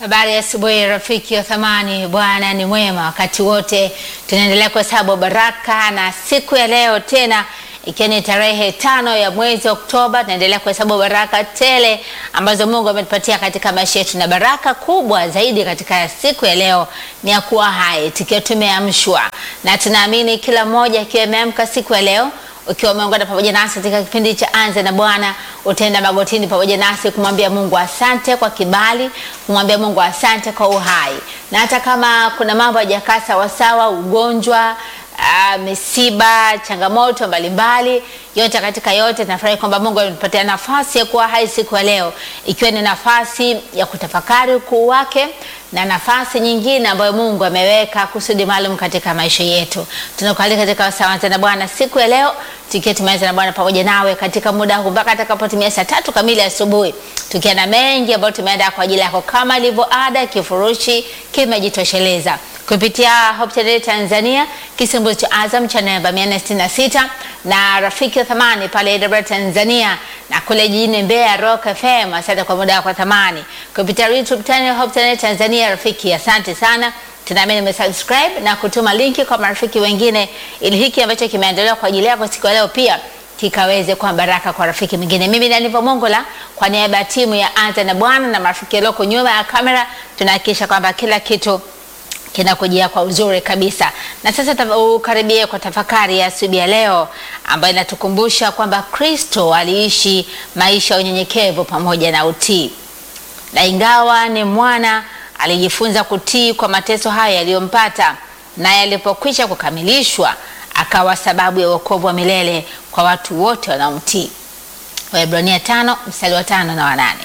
Habari ya asubuhi rafiki wa thamani, Bwana ni mwema wakati wote. Tunaendelea kuhesabu baraka na siku ya leo tena ikiwa ni tarehe tano ya mwezi Oktoba, tunaendelea kuhesabu baraka tele ambazo Mungu ametupatia katika maisha yetu, na baraka kubwa zaidi katika siku ya leo ni ya kuwa hai, tukiwa tumeamshwa, na tunaamini kila mmoja akiwa ameamka siku ya leo ukiwa umeungana pamoja nasi katika kipindi cha Anza na Bwana, utaenda magotini pamoja nasi kumwambia Mungu asante kwa kibali, kumwambia Mungu asante kwa uhai, na hata kama kuna mambo hayajakaa sawasawa, ugonjwa Uh, misiba, changamoto mbalimbali, yote katika yote, nafurahi kwamba Mungu ametupatia nafasi ya kuwa hai siku ya leo, ikiwa ni nafasi ya kutafakari ukuu wake na nafasi nyingine ambayo Mungu ameweka kusudi maalum katika maisha yetu. Tunakualika katika Wasawanza na Bwana siku ya leo, tukiwa tumeanza na Bwana pamoja nawe katika muda huu mpaka atakapotimia saa tatu kamili asubuhi, tukiwa na mengi ambayo tumeandaa kwa ajili yako. Kama ilivyo ada, kifurushi kimejitosheleza kupitia Hope Channel Tanzania, kisimbuzi cha Azam cha namba 466 na rafiki wa thamani pale Dar Tanzania na kule jijini Mbeya Rock FM. Asante kwa muda wako wa thamani kupitia YouTube channel Hope Channel Tanzania. Rafiki, asante sana, tunaamini umesubscribe na kutuma linki kwa marafiki wengine, ili hiki ambacho kimeandaliwa kwa ajili yako siku ya leo pia kikaweze kuwa baraka kwa rafiki mwingine. Mimi ni Aniva Mongola kwa niaba ya timu ya Anza na Bwana na marafiki walioko nyuma ya kamera, tunahakikisha kwamba kila kitu kinakujia kwa uzuri kabisa. Na sasa ukaribie kwa tafakari ya asubuhi ya leo ambayo inatukumbusha kwamba Kristo aliishi maisha ya unyenyekevu pamoja na utii, na ingawa ni mwana, alijifunza kutii kwa mateso haya yaliyompata, naye alipokwisha kukamilishwa akawa sababu ya wokovu wa milele kwa watu wote wanaomtii. Waebrania tano mstari wa tano na wanane.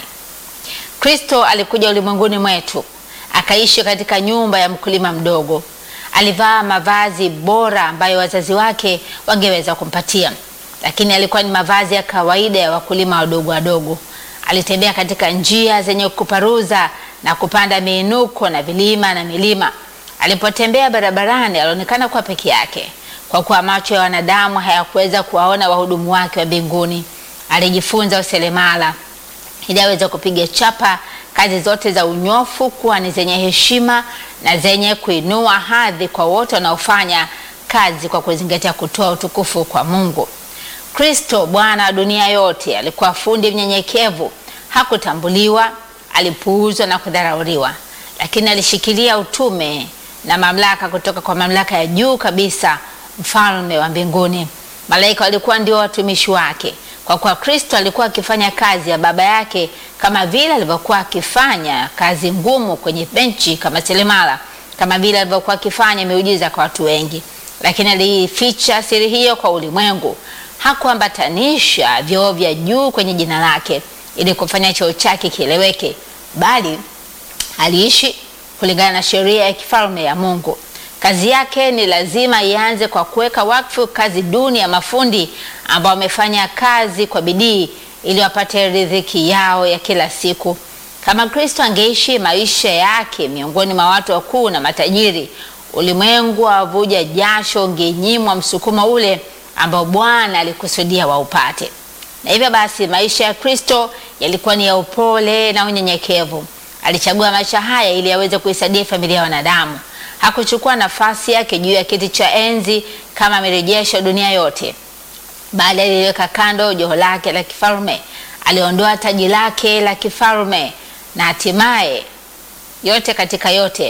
Kristo alikuja ulimwenguni mwetu akaishi katika nyumba ya mkulima mdogo. Alivaa mavazi bora ambayo wazazi wake wangeweza kumpatia, lakini alikuwa ni mavazi ya kawaida ya wakulima wadogo wadogo. Alitembea katika njia zenye kuparuza na kupanda miinuko na vilima na milima. Alipotembea barabarani, alionekana kuwa peke yake, kwa kuwa macho ya wanadamu hayakuweza kuwaona wahudumu wake wa mbinguni. Alijifunza useremala ili aweze kupiga chapa kazi zote za unyofu kuwa ni zenye heshima na zenye kuinua hadhi kwa wote wanaofanya kazi kwa kuzingatia kutoa utukufu kwa Mungu. Kristo Bwana wa dunia yote alikuwa fundi mnyenyekevu. Hakutambuliwa, alipuuzwa na kudharauliwa, lakini alishikilia utume na mamlaka kutoka kwa mamlaka ya juu kabisa, mfalme wa mbinguni. Malaika walikuwa ndio watumishi wake kwa kuwa Kristo alikuwa akifanya kazi ya Baba yake kama vile alivyokuwa akifanya kazi ngumu kwenye benchi kama seremala, kama vile alivyokuwa akifanya miujiza kwa watu wengi, lakini alificha siri hiyo kwa ulimwengu. Hakuambatanisha vyeo vya juu kwenye jina lake ili kufanya cheo chake kieleweke, bali aliishi kulingana na sheria ya kifalme ya Mungu. Kazi yake ni lazima ianze kwa kuweka wakfu kazi duni ya mafundi ambao wamefanya kazi kwa bidii ili wapate riziki yao ya kila siku. Kama Kristo angeishi maisha yake miongoni mwa watu wakuu na matajiri, ulimwengu wavuja jasho ungenyimwa msukumo ule ambao Bwana alikusudia waupate. Na hivyo basi, maisha ya Kristo yalikuwa ni ya upole na unyenyekevu. Alichagua maisha haya ili aweze kuisaidia familia ya wanadamu. Hakuchukua nafasi yake juu ya kiti cha enzi kama amerejesha dunia yote, bali aliweka kando joho lake la kifalme, aliondoa taji lake la kifalme na hatimaye, yote katika yote,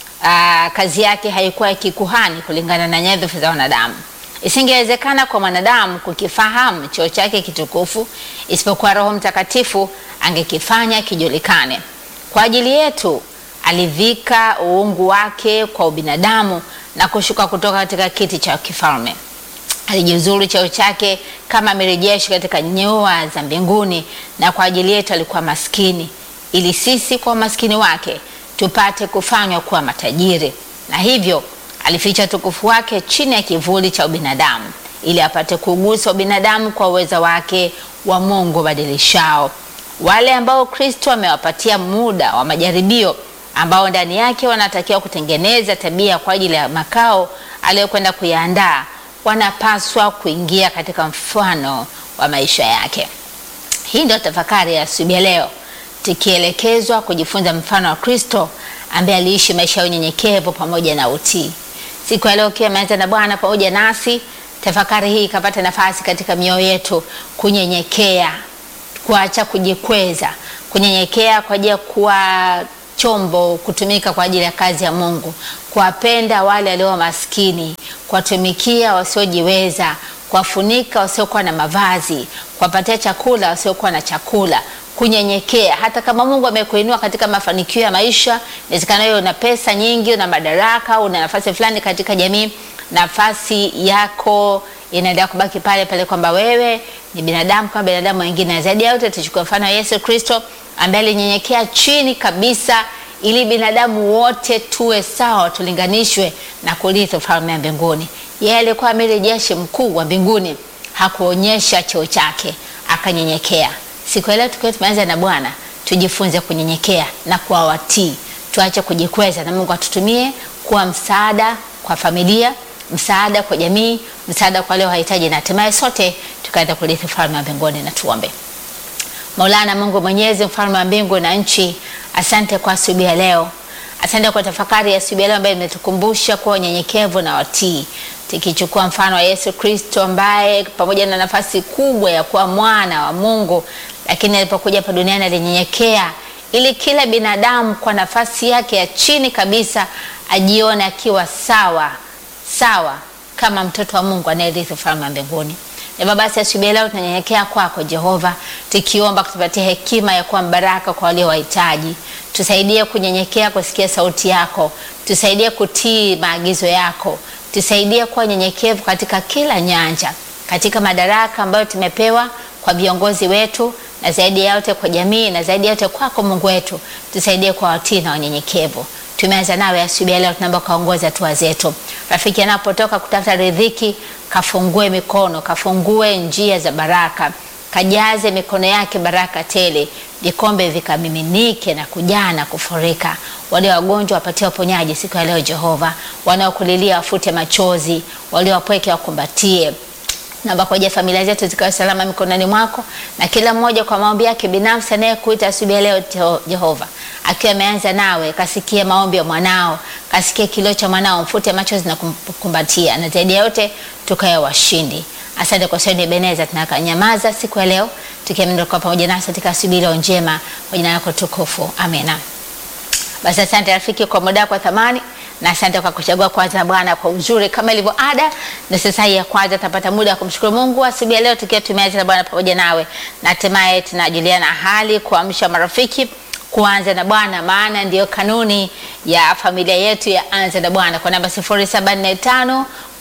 aa, kazi yake haikuwa ya kikuhani kulingana na nyadhifa za wanadamu. Isingewezekana kwa mwanadamu kukifahamu cheo chake kitukufu, isipokuwa Roho Mtakatifu angekifanya kijulikane kwa ajili yetu. Alivika uungu wake kwa ubinadamu na kushuka kutoka katika kiti cha kifalme. Alijiuzuru cheo chake kama amerejeshi katika nyua za mbinguni, na kwa ajili yetu alikuwa maskini, ili sisi kwa umaskini wake tupate kufanywa kuwa matajiri. Na hivyo alificha utukufu wake chini ya kivuli cha ubinadamu, ili apate kugusa ubinadamu kwa uweza wake wa Mungu badilishao. Wale ambao Kristo amewapatia muda wa majaribio ambao ndani yake wanatakiwa kutengeneza tabia kwa ajili ya makao aliyokwenda kuyaandaa, wanapaswa kuingia katika mfano wa maisha yake. Hii ndio tafakari ya asubuhi ya leo. tukielekezwa kujifunza mfano wa Kristo ambaye aliishi maisha ya unyenyekevu pamoja na utii. Siku ya leo ukiwa umeanza na Bwana pamoja nasi, tafakari hii ikapata nafasi katika mioyo yetu kunyenyekea, kuacha kujikweza, kunyenyekea kwa ajili ya kuwa chombo kutumika kwa ajili ya kazi ya Mungu, kuwapenda wale walio maskini, kuwatumikia wasiojiweza, kuwafunika wasiokuwa na mavazi, kuwapatia chakula wasiokuwa na chakula, kunyenyekea. Hata kama Mungu amekuinua katika mafanikio ya maisha, inawezekana wewe una pesa nyingi, una madaraka, una nafasi fulani katika jamii, nafasi yako inaendelea kubaki pale pale, kwamba wewe ni binadamu kama binadamu wengine. Na zaidi ya yote, tuchukue mfano wa Yesu Kristo ambaye alinyenyekea chini kabisa, ili binadamu wote tuwe sawa, tulinganishwe na kurithi ufalme wa mbinguni. Yeye alikuwa amiri jeshi mkuu wa mbinguni, hakuonyesha cheo chake, akanyenyekea. Siku ya leo tukiwa tumeanza na Bwana, tujifunze kunyenyekea na kuwa watii, tuache kujikweza, na Mungu atutumie kuwa msaada kwa familia, msaada kwa jamii, msaada kwa wale wahitaji, na hatimaye sote tukaweza kurithi ufalme wa mbinguni. Na tuombe. Maulana Mungu Mwenyezi, mfalme wa mbingu na nchi, asante kwa asubuhi ya leo. Asante kwa tafakari ya asubuhi ya leo ambayo imetukumbusha kuwa unyenyekevu na watii, tukichukua mfano wa Yesu Kristo ambaye pamoja na nafasi kubwa ya kuwa mwana wa Mungu, lakini alipokuja hapa duniani alinyenyekea, ili kila binadamu kwa nafasi yake ya chini kabisa ajione akiwa sawa sawa kama mtoto wa Mungu anayerithi ufalme wa mbinguni. Hivyo basi asubuhi leo tunanyenyekea kwako Jehova, tukiomba kutupatia hekima ya kuwa mbaraka kwa walio wahitaji. Tusaidie kunyenyekea kusikia sauti yako, tusaidie kutii maagizo yako, tusaidie kuwa nyenyekevu katika kila nyanja, katika madaraka ambayo tumepewa kwa viongozi wetu, na zaidi ya yote kwa jamii, na zaidi ya yote kwako Mungu wetu, tusaidie kwa watii na wanyenyekevu. Tumeanza nawe asubuhi ya leo, tunaomba kaongoza hatua zetu. Rafiki anapotoka kutafuta riziki, kafungue mikono, kafungue njia za baraka, kajaze mikono yake baraka tele, vikombe vikamiminike na kujaa na kufurika. Wale wagonjwa wapatie uponyaji siku ya leo Jehova, wanaokulilia wafute machozi, walio wapweke wakumbatie naomba kwa ajili ya familia zetu zikawe salama mikononi mwako, na kila mmoja kwa maombi yake binafsi anayekuita asubuhi ya leo Jehova, akiwa ameanza nawe, kasikie maombi ya mwanao, kasikie kilio cha mwanao, mfute machozi na kumkumbatia, na zaidi ya yote tukawe washindi. Asante kwa sababu Ebeneza, tunakanyamaza siku ya leo tukiamini kwa pamoja nasi katika asubuhi leo njema, kwa jina lako tukufu, amena. Basi asante rafiki kwa muda kwa thamani na asante kwa kuchagua kwanza Bwana kwa uzuri kama ilivyo ada. Na sasa hii ya kwanza tapata muda wa kumshukuru Mungu asubuhi ya leo tukiwa tumeanza na Bwana pamoja nawe, na hatimaye tunajuliana hali, kuamsha marafiki kuanza na Bwana, maana ndiyo kanuni ya familia yetu ya anza na Bwana kwa namba 0745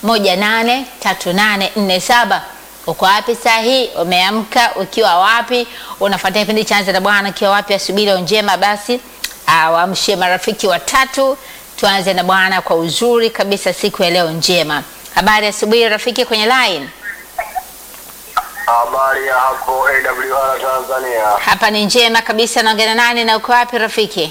183847. Uko wapi saa hii? Umeamka ukiwa wapi? Unafuatia kipindi cha anza na Bwana ukiwa wapi asubuhi leo njema? Basi awamshie marafiki watatu tuanze na Bwana kwa uzuri kabisa siku ya leo njema. Habari asubuhi rafiki kwenye line. Habari ya hapo AWR Tanzania. Hapa ni njema kabisa. Naongea nani na uko wapi rafiki?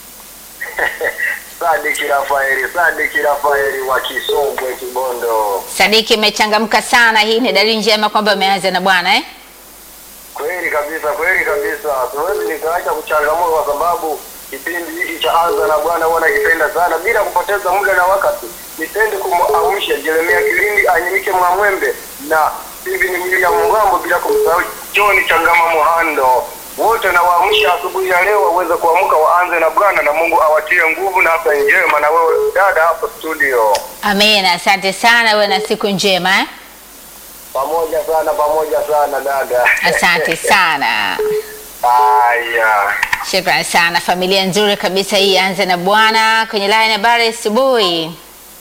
Sadiki Rafaeli, Sadiki Rafaeli wa Kisongwe Kibondo. Sadiki, umechangamka sana. Hii ni dalili njema kwamba umeanza na Bwana eh? Kweli kabisa, kweli kabisa. Siwezi nikaacha kuchangamka kwa sababu kipindi hiki cha anza na Bwana huwa nakipenda sana. Bila kupoteza muda na wakati, nipende kumwamsha Jeremia Kilindi, Anyimike Mwamwembe na Steven William Mgambo, bila kumsahau John Changama Muhando. Wote nawaamsha asubuhi ya leo waweze kuamka waanze na Bwana, na Mungu awatie nguvu na afya njema. Na wewe dada hapo studio, Amina, asante sana, uwe na siku njema eh? pamoja sana, pamoja sana dada. Asante sana. Haya. Shukrani sana, familia nzuri kabisa hii. Anze na Bwana kwenye line. Habari asubuhi.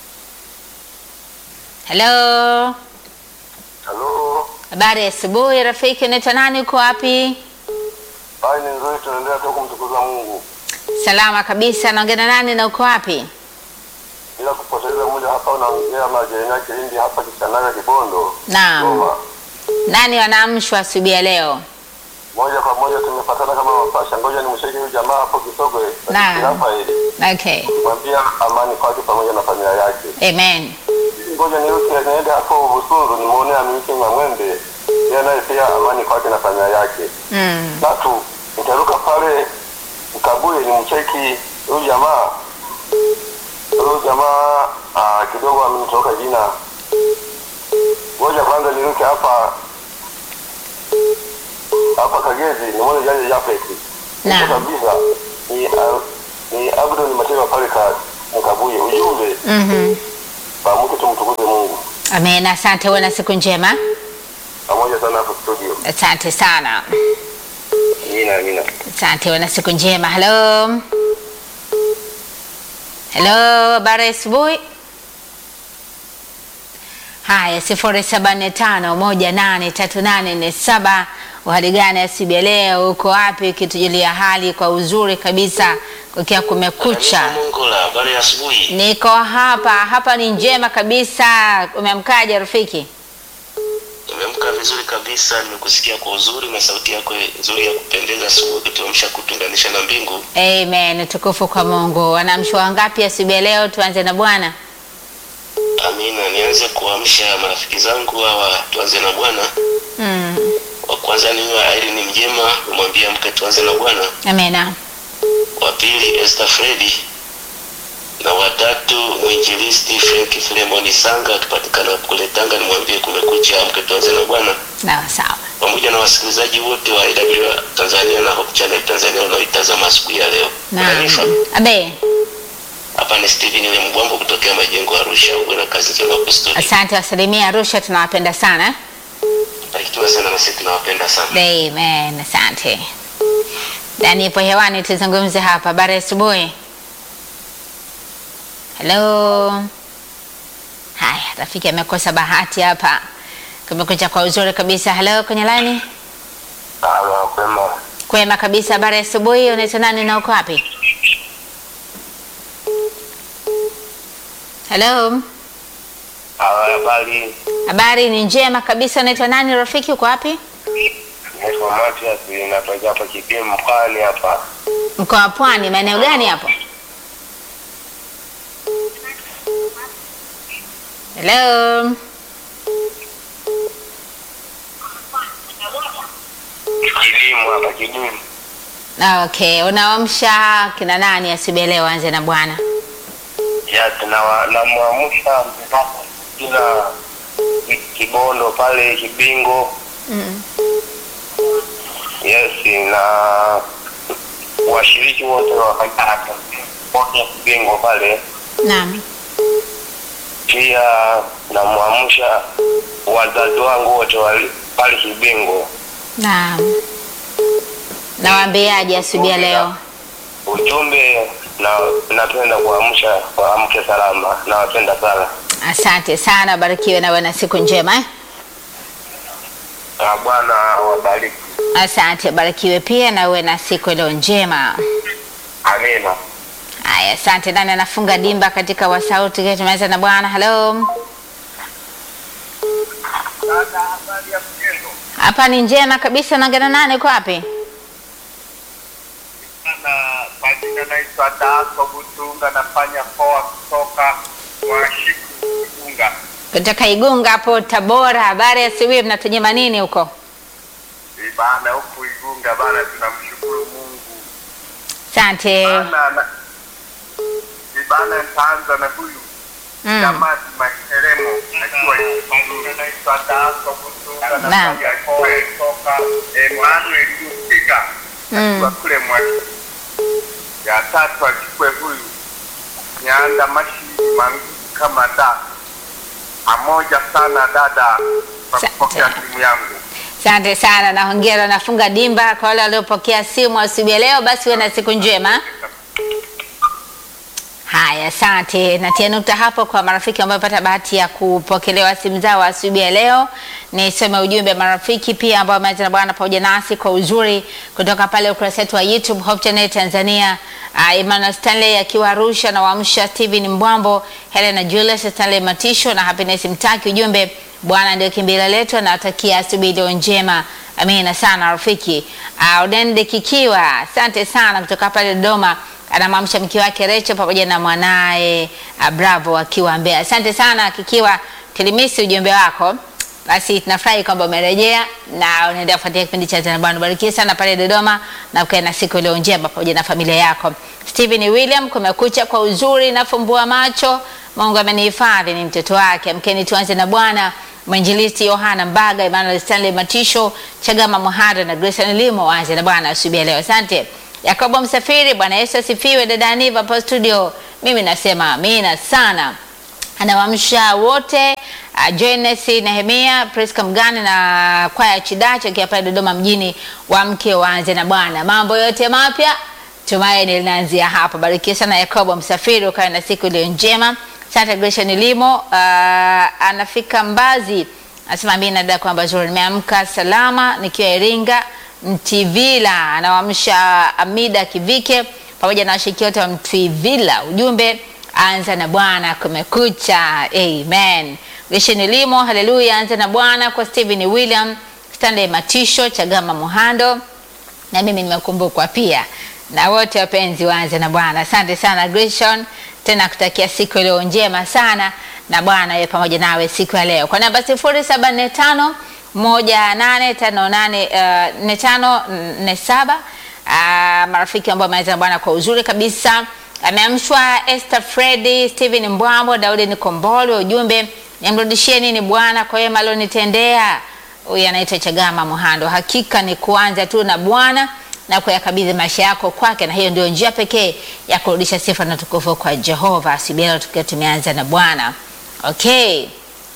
Hello, Halo. habari asubuhi rafiki, unaitwa nani? Uko wapi? Hali ni nzuri, tunaendelea tu kumtukuza Mungu Salama kabisa. Naongea na nani na uko wapi? bila kupoteza muda. Hapa unaongea na Jeremia Kilindi hapa Kisanaga Kibondo. Naam. Goma. Nani wanaamshwa asubuhi ya leo? Moja kwa moja tumepatana kama mapasha. Ngoja nimshike huyu jamaa hapo Kisogwe. Naam. Rafaeli. Okay, Mwambia amani kwake pamoja na familia yake. amen. Ngoja niruke niende hapo Busunzu nimuone Aminike Mwamwembe. Yeye naye pia amani kwake na familia yake. Mm. Tatu, nitaruka pale Mkabuye ni mcheki huyu jamaa huyu jamaa ah, kidogo amenitoka jina. Ngoja kwanza niruke hapa hapa Kagezi ni mmoja janja Japhet. Naam. kabisa ni ah, ni Abdul Matema pale ka Mkabuye. Ujumbe Mhm. pamoja tumtukuze Mungu. Amen. Asante, uwe na siku njema. Pamoja sana hapo studio. Asante sana. Amina amina. Asante, uwe na siku njema. Hello. Hello, habari ya asubuhi. Haya, sifuri saba nne tano moja nane tatu nane nne saba. Uhali gani asubuhi ya leo? Uko wapi? Ukitujulia hali kwa uzuri kabisa, kukia kumekucha. Kanisa Mungu la habari ya asubuhi. Niko hapa hapa, ni njema kabisa. Umeamkaje rafiki? Nimeamka vizuri kabisa, nimekusikia kwa uzuri na sauti yako nzuri ya kupendeza asubuhi, kutuamsha kutuunganisha na mbingu. Amen, tukufu kwa Mungu. Wanamshwa wangapi asubuhi ya leo? Tuanze na Bwana. Amina. Nianze kuamsha marafiki zangu hawa, tuanze na Bwana. Mm. Wa kwanza ni wa Irene Mjema, umwambia mke tuanze na Bwana. Amena. Wa pili Esther Fredi, na watatu mwinjilisti Frank Filemoni Sanga akipatikana kule Tanga, nimwambie kumekucha, mke tuanze na Bwana. Sawa sawa. pamoja na wasikilizaji wote wa IW Tanzania na Hope Channel Tanzania wanaoitazama siku ya leo. Naam. Unanifa? Abe, Hapa ni Steven ile Mbwambo kutokea majengo ya Arusha. Uwe na kazi njema hapo studio. asante wasalimia Arusha, tunawapenda sana. Barikiwa sana na sisi tunawapenda sana. Amen, asante. Dani ipo hewani, tuzungumze hapa. Habari ya asubuhi. Hello. Haya, rafiki amekosa bahati hapa. Kumekucha kwa uzuri kabisa. Hello, kwenye line. Ah, kwema. Kwema kabisa. Habari ya asubuhi. Unaitwa nani na uko wapi? Hello. Ah, habari. Habari ni njema kabisa. Unaitwa nani rafiki? Uko wapi? Naitwa Matias, natoka hapa Kipimo mkoani hapa. Mkoa wa Pwani. Maeneo gani hapo? Hello. Kilimo hapa Kidumu. Ah, Okay, unaamsha kina nani asubuhi ya leo? Anze na bwana. Ya tunawa namwamsha mpaka kila Kibondo pale Kibingo. Mm. Yes, na washiriki wote wa kanisa wote Kibingo pale. Naam. Pia namwamsha wazazi wangu wote wali- pale Kibingo. Naam. Nawaambiaje asubuhi ya leo? Ujumbe na napenda kuamsha waamke salama, nawapenda sana. Asante sana, barikiwe na uwe na siku njema eh? Na Bwana wabariki. Asante, barikiwe pia na uwe na siku iliyo njema. Amina. Haya, asante. Nani anafunga dimba katika wasauti? Tumeweza na bwana. Hello, Dada, habari ya mchezo? hapa ni njema kabisa. Naongea nani? Uko wapi? Sana majina naitwa Daso Butunga, nafanya poa kutoka Mwashiku Igunga. Kutoka Igunga hapo Tabora. Habari ya asubuhi, mnatunyima nini huko? Bana huku Igunga bana, tunamshukuru Mungu Asante. bana. na- Bana, nitaanza na huyu Mm. Jamadi Makeremo akiwa Igunga. naitwa Daso Butunga, Naam. nafanya poa kutoka Emmanuel Lusiga Mm. akiwa kule Mwashiku. Ya tatu achukue huyu Nyanda Mashini Mangu kama da pamoja sana dada kwa Asante. kupokea simu yangu. Asante sana na hongera. Nafunga dimba kwa wale waliopokea simu asubuhi ya leo. Basi uwe na siku njema. Haya, asante. Natia nukta hapo kwa marafiki ambao wamepata bahati ya kupokelewa simu zao asubuhi ya leo. Nisome ujumbe marafiki pia ambao wameanza na Bwana pamoja nasi kwa uzuri kutoka pale ukurasa wetu wa YouTube Hope Channel Tanzania. Uh, Emmanuel Stanley akiwa Arusha na waamsha Steven Mbwambo, Helena Julius, Stanley Matisho na Happiness Mtaki. Ujumbe, Bwana ndio kimbilio letu, anawatakia asubuhi iliyo njema. Amina sana rafiki. Uh, Udende Kikiwa, asante sana kutoka pale Dodoma anamwamsha mke wake Recho pamoja na mwanaye uh, Bravo akiwa Mbeya. Asante sana Kikiwa, tulimisi ujumbe wako. Basi tunafurahi kwamba umerejea na unaendelea kufuatia kipindi cha Tena Bwana. Barikiwe sana pale Dodoma na ukae na siku iliyo njema pamoja na familia yako. Stephen William, kumekucha kwa uzuri, nafumbua macho. Mungu amenihifadhi, ni mtoto wake. Mkeni tuanze na Bwana. Mwinjilisti Yohana Mbaga, Emmanuel Stanley Matisho, Chagama Muhada na Grace Limo waanze na Bwana asubuhi ya leo. Asante. Yakobo Msafiri, Bwana Yesu asifiwe. Dada Aniva hapo studio, mimi nasema amina sana anawaamsha wote uh, Jones Nehemia Priska Mgani na kwaya Chidacho akiwa pale Dodoma mjini, wamke waanze na Bwana. Mambo yote mapya tumaini linaanzia hapa. Barikiwa sana Yakobo Msafiri, ukawe na siku iliyo njema. Santa Gracia Nilimo uh, anafika Mbazi, anasema mimi nadai kwamba zuri, nimeamka salama nikiwa Iringa Mtivila. Anawaamsha Amida Kivike pamoja na washiriki wote wa Mtivila, ujumbe anza na Bwana, kumekucha. Amen. Gesheni Limo, haleluya, anza na Bwana kwa Stephen William, Stanley Matisho, Chagama Muhando, na mimi nimekumbukwa pia na wote wapenzi waanze na Bwana. Asante sana Greshon, tena kutakia siku iliyo njema sana na Bwana yeye pamoja nawe siku ya leo. Kwa namba 0745 1858 4547 marafiki ambao wameanza na Bwana kwa uzuri kabisa ameamshwa Esther Fredi, Steven Mbwambo, Daudi Nikombole. Ujumbe, nimrudishie nini Bwana kwa wema alionitendea. Huyu anaitwa Chagama Muhando. Hakika ni kuanza tu na Bwana na kuyakabidhi maisha yako kwake, na hiyo ndio njia pekee ya kurudisha sifa na tukufu kwa Jehova. Asubuhi tukiwa tumeanza na Bwana. Okay,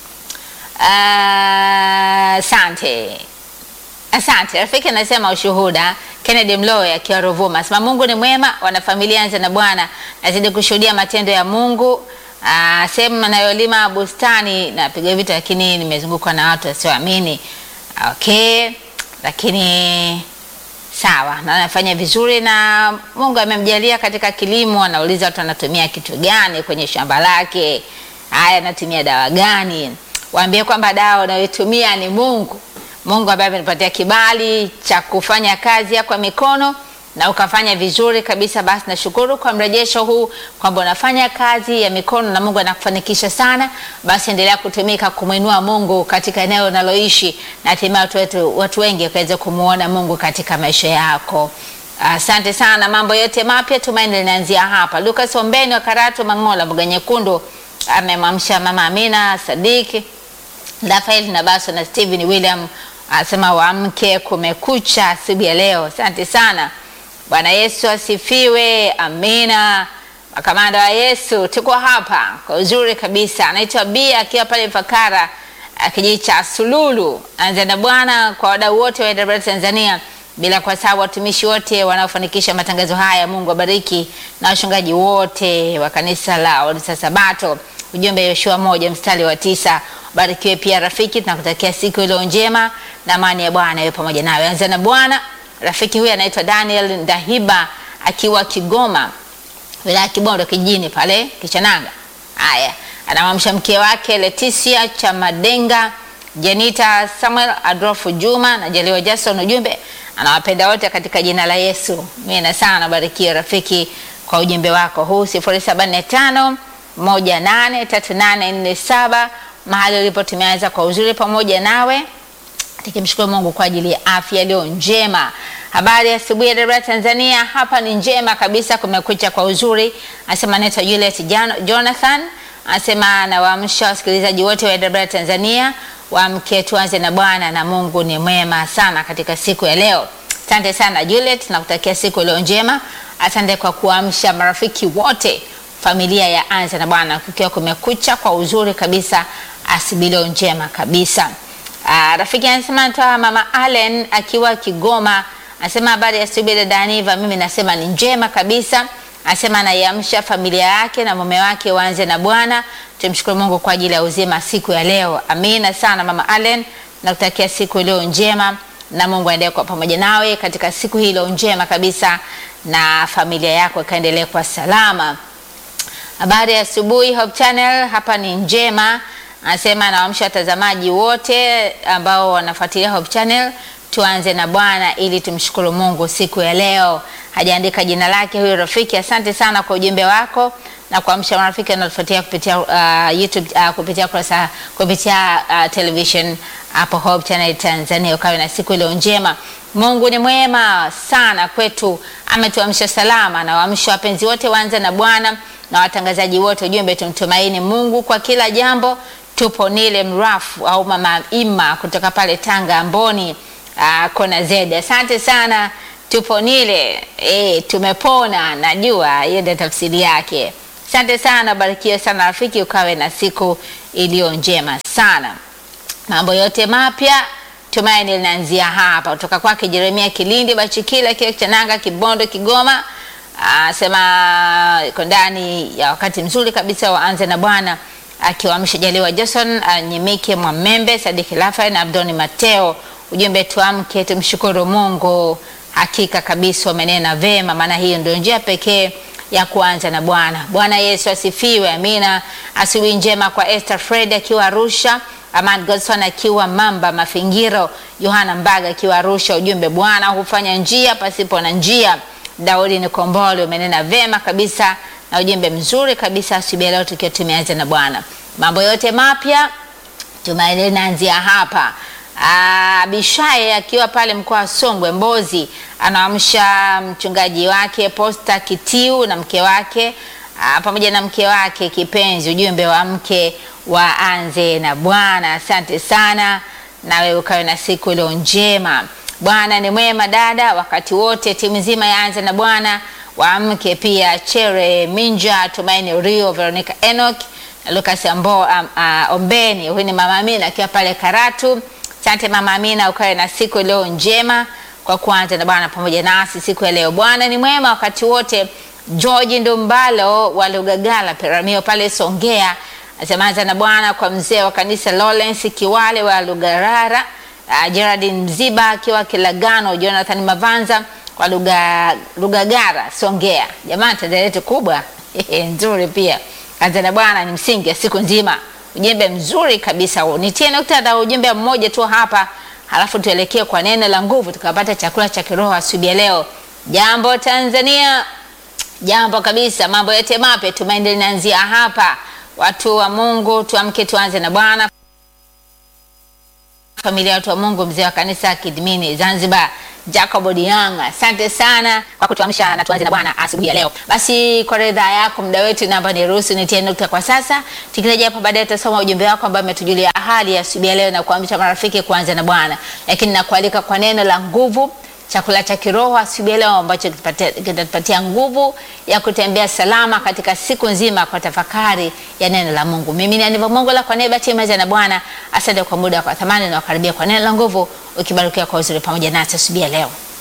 asante asante rafiki. Anasema ushuhuda Kennedy Mloe akiwa Ruvuma asema Mungu ni mwema, wanafamilia anza na Bwana, nazidi kushuhudia matendo ya Mungu. Ah, sehemu anayolima bustani napiga vita, lakini nimezungukwa na watu wasioamini. Okay, lakini sawa, na anafanya vizuri na Mungu amemjalia katika kilimo. Anauliza watu anatumia kitu gani kwenye shamba lake, haya anatumia dawa gani? Waambie kwamba dawa unayotumia ni Mungu. Mungu ambaye amenipatia kibali cha kufanya kazi ya kwa mikono na ukafanya vizuri kabisa. Basi nashukuru kwa mrejesho huu kwamba unafanya kazi ya mikono na Mungu anakufanikisha sana. Basi endelea kutumika kumwinua Mungu katika eneo unaloishi na hatimaye watu wetu, watu wengi waweze kumuona Mungu katika maisha yako. Asante sana. Mambo yote mapya tumaini linaanzia hapa. Lucas Ombeni wa Karatu Mangola, Mboga Nyekundu amemwamsha Mama Amina Sadiki Rafael na Baso na Steven William asema waamke, kumekucha asubuhi ya leo. Asante sana. Bwana Yesu asifiwe. Amina. Makamanda wa Yesu, tuko hapa kwa uzuri kabisa. Anaitwa Bia akiwa pale Fakara kijiji cha Sululu. Anza na Bwana kwa wadau wote wa AWR Tanzania, bila kuwasahau watumishi wote wanaofanikisha matangazo haya. Mungu abariki na wachungaji wote wa kanisa la Waadventista Sabato. Ujumbe Yoshua moja mstari wa tisa. Barikiwe pia rafiki, tunakutakia siku iliyo njema na amani ya Bwana iwe pamoja nawe. Anza na Bwana. Rafiki huyu anaitwa Daniel Ndahiba akiwa Kigoma, wilaya Kibondo kijijini pale Kichananga. Haya, anamwamsha mke wake Leticia Chamadenga, Jenita Samuel, Adolfo Juma na Jaliwa Jason. Ujumbe anawapenda wote katika jina la Yesu. Mimi sana barikiwe rafiki kwa ujumbe wako huu 0745 183847 mahali ulipo tumeanza kwa uzuri pamoja nawe, tukimshukuru Mungu kwa ajili ya afya iliyo njema. Habari ya asubuhi ya AWR Tanzania, hapa ni njema kabisa, kumekucha kwa uzuri. Anasema anaitwa Juliet Jonathan, anasema anawaamsha wasikilizaji wote wa AWR Tanzania waamke, tuanze na Bwana na Mungu ni mwema sana katika siku ya leo. Asante sana Juliet, nakutakia siku iliyo njema. Asante kwa kuamsha marafiki wote familia ya Anza na Bwana kukiwa kumekucha kwa uzuri kabisa, asubuhi njema kabisa. Aa, rafiki anasema natoa mama Allen akiwa Kigoma, anasema habari ya asubuhi dada Aniva, mimi nasema ni njema kabisa. Anasema anaiamsha familia yake na mume wake waanze na Bwana. Tumshukuru Mungu kwa ajili ya uzima siku ya leo. Amina sana mama Allen, nakutakia siku iliyo njema na Mungu aendelee kwa pamoja nawe katika siku hii iliyo njema kabisa, na familia yako ikaendelee kwa salama. Habari ya asubuhi Hope Channel, hapa ni njema. Anasema anawaamsha watazamaji wote ambao wanafuatilia Hope Channel, tuanze na Bwana ili tumshukuru Mungu siku ya leo. Hajaandika jina lake huyo rafiki. Asante sana kwa ujumbe wako na kuamsha marafiki wanaofuatia kupitia uh, YouTube uh, kupitia kurasa kupitia uh, television hapo Hope Channel Tanzania. Ukawe na siku iliyo njema. Mungu ni mwema sana kwetu, ametuamsha salama na waamsha wapenzi wote waanze na Bwana na watangazaji wote, ujumbe tumtumaini Mungu kwa kila jambo. Tupo Nile Mrafu au Mama Ima kutoka pale Tanga Amboni, uh, kona Zedi. Asante sana, tupo Nile e, tumepona. Najua hiyo ndio tafsiri yake. Asante sana, barikiwe sana rafiki, ukawe na siku iliyo njema sana. Mambo yote mapya tumaini linaanzia hapa, kutoka kwake Jeremia Kilindi Bachikila kile Chananga Kibondo Kigoma. Asema iko ndani ya wakati mzuri kabisa, waanze na Bwana akiwaamsha Jaliwa Jason Nyimike Mwamembe Sadiki Rafael na Abdoni Mateo. Ujumbe tuamke tumshukuru Mungu. Hakika kabisa wamenena vema, maana hiyo ndio njia pekee ya kuanza na Bwana. Bwana Yesu asifiwe, amina. Asubuhi njema kwa Esther Fred akiwa Arusha, Aman Godson akiwa Mamba Mafingiro, Yohana Mbaga akiwa Arusha. Ujumbe Bwana hufanya njia pasipo na njia. Daudi Nikombole umenena vema kabisa na ujumbe mzuri kabisa asubuhi leo, tukiwa tumeanza na Bwana. Mambo yote mapya tumaini linaanzia hapa. Abishai akiwa pale mkoa wa Songwe Mbozi, anaamsha mchungaji wake Posta Kitiu na mke wake aa, pamoja na mke wake kipenzi, ujumbe wa mke waanze na Bwana. Asante sana, nawe ukawe na siku iliyo njema. Bwana ni mwema dada, wakati wote. Timu nzima yaanze na Bwana, waamke pia Chere Minja, Tumaini Rio, Veronica Enoch na Lucas Ambo, um, uh, Ombeni. Huyu ni mama Amina akiwa pale Karatu. Asante mama Amina, ukawe na siku iliyo njema kwa kuanza na Bwana pamoja nasi siku ya leo. Bwana ni mwema wakati wote. George Ndumbalo wa Lugagala Peramio pale Songea asema anza na Bwana kwa mzee wa kanisa Lawrence Kiwale wa Lugarara, uh, Geraldine Mziba akiwa Kilagano, Jonathan Mavanza kwa Luga, Lugagara Songea. Jamani, tenda letu kubwa nzuri pia. Anza na Bwana ni msingi ya siku nzima. Ujumbe mzuri kabisa huo. Nitie nukta na ujumbe mmoja tu hapa, halafu tuelekee kwa neno la nguvu, tukapata chakula cha kiroho asubuhi ya leo. Jambo Tanzania, jambo kabisa, mambo yote mapya, tumaini linaanzia hapa. Watu wa Mungu, tuamke, tuanze na Bwana. Familia ya watu wa Mungu, mzee wa kanisa Kidmini Zanzibar Jacob Odianga, asante sana kwa kutuamsha na tuanze na Bwana asubuhi ya leo. Basi kwa ridhaa yako, muda wetu namba ni ruhusu nitie nukta kwa sasa. Tukirejea hapa baadaye tutasoma ujumbe wako ambao umetujulia hali ya asubuhi ya leo na kuamsha marafiki kuanza na Bwana, lakini nakualika kwa neno la nguvu chakula cha kiroho asubuhi ya leo ambacho kitatupatia nguvu ya kutembea salama katika siku nzima kwa tafakari ya neno la Mungu. Mimi ni Aniva Mongola kwa niaba ya timu ya Bwana. Asante kwa muda kwa thamani na wakaribia kwa neno la nguvu, ukibarikiwa kwa uzuri pamoja nasi asubuhi ya leo.